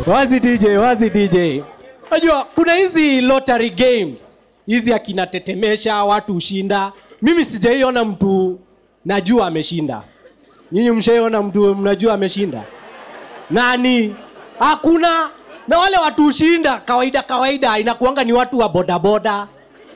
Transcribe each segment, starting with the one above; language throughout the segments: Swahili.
wazi dj wazi dj unajua kuna hizi lottery games hizi akinatetemesha watu hushinda mimi sijaiona mtu najua ameshinda nyinyi mshaiona mtu mnajua ameshinda nani hakuna na wale watu hushinda kawaida kawaida inakuanga ni watu wa bodaboda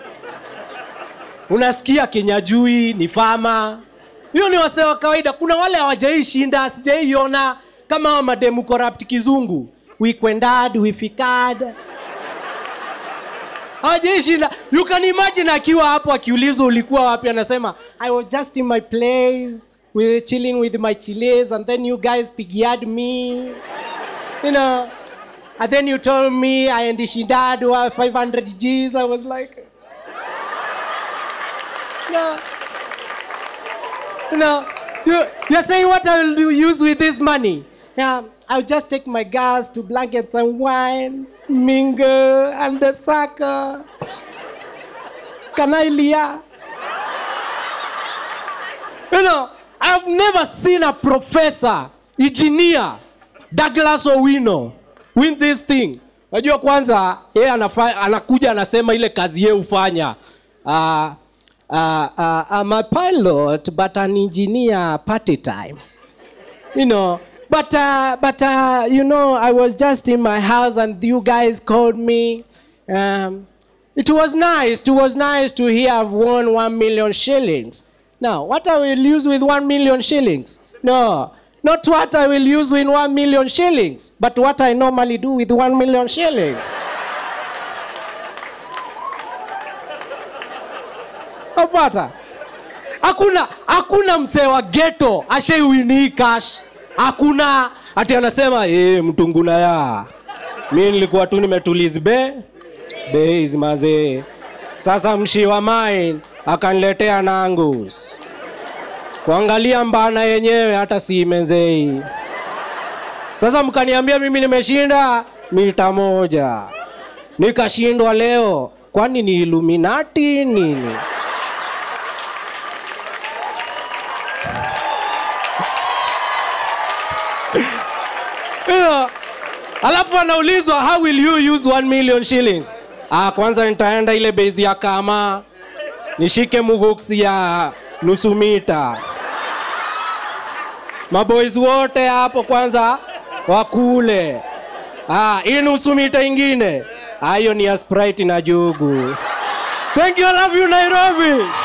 unasikia kenyajui ni fama hiyo ni wasee wa kawaida kuna wale hawajaishinda sijaiona kama hao mademu corrupt kizungu wikwendad wifikad hawajaishinda you can imagine akiwa hapo akiulizwa ulikuwa wapi anasema i was just in my place with, chilling with my chiles and then you guys pigiad me you know and then you told me i ndishindad wa 500 gs i was like no no you, you're saying what i will do, use with this money yeah i'll just take my gas to blankets and wine mingle i'm the sucker can i lia you know i've never seen a professor engineer douglas owino win this thing najua kwanza yeye anafa- anakuja anasema ile kazi yeye hufanya uh, uh, uh, I'm a pilot but an engineer party time you know but uh, but uh, you know i was just in my house and you guys called me um, it was nice it was nice to hear i've won one million shillings now what i will use with one million shillings no not what i will use in one million shillings but what i normally do with one million shillings napata hakuna hakuna msee wa geto ashaiwinii cash hakuna ati anasema e, mtunguna ya mi nilikuwa tu nimetuliz be base mazee sasa mshi wa mine akaniletea nangus kuangalia mbana yenyewe hata si menzei sasa mkaniambia mimi nimeshinda mita moja nikashindwa leo kwani ni iluminati nini You know, alafu anaulizwa how will you use 1 million shillings ah, kwanza nitaenda ile base ya kama nishike muguksi ya nusu mita maboys wote hapo kwanza wakule ah, hii nusu mita ingine Ah, hiyo ni ya sprite na jugu thank you I love you nairobi